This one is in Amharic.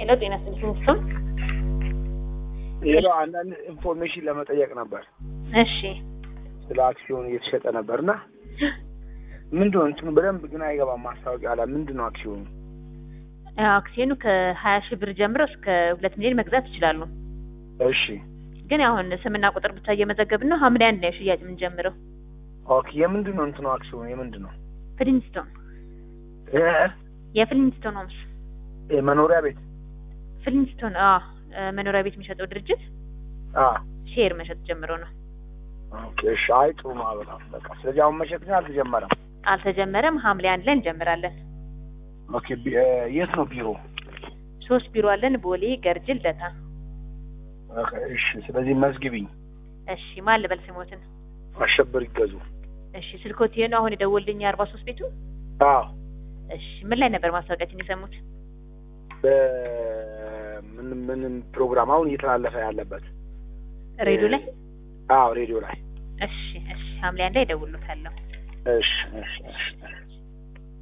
ሄሎ ጤና ይስጥልኝ ስም ሌላው አንዳንድ ኢንፎርሜሽን ለመጠየቅ ነበር። እሺ ስለ አክሲዮን እየተሸጠ ነበር እና ምንድን ነው እንትኑ በደንብ ግን አይገባም። ማስታወቂያ ላይ ምንድን ነው አክሲዮኑ? አክሲዮኑ ከሀያ ሺህ ብር ጀምሮ እስከ ሁለት ሚሊዮን መግዛት ይችላሉ። እሺ ግን አሁን ስምና ቁጥር ብቻ እየመዘገብን ነው። ሐምሌ አንድ ነው ሽያጭ የምንጀምረው። ኦኬ። የምንድን ነው እንትኑ አክሲዮኑ የምንድን ነው? ፍሊንስቶን እ የፍሊንስቶን ሆምስ መኖሪያ ቤት ፍሊንስቶን አ መኖሪያ ቤት የሚሸጠው ድርጅት አ ሼር መሸጥ ጀምሮ ነው። ኦኬ። እሺ። አይ ጥሩ ነው በጣም በቃ። ስለዚህ አሁን መሸጥ ግን አልተጀመረም። አልተጀመረም። ሐምሌ አንድ ላይ እንጀምራለን። ኦኬ። ቢ- እ የት ነው ቢሮ? ሶስት ቢሮ አለን፣ ቦሌ፣ ገርጅ፣ ልደታ። ኦኬ። እሺ። ስለዚህ መዝግቢኝ። እሺ ማን ልበል ስሞትን? አሸበር ይገዙ። እሺ ስልኮት ይሄ ነው አሁን የደወልልኝ የአርባ ሶስት ቤቱ። አዎ እሺ ምን ላይ ነበር ማስታወቂያችን የሰሙት? በምን ምንም ፕሮግራም አሁን እየተላለፈ ያለበት ሬዲዮ ላይ። አዎ ሬዲዮ ላይ እሺ እሺ ሐምሌ አንድ ላይ እደውልሎታለሁ። እሺ እሺ እሺ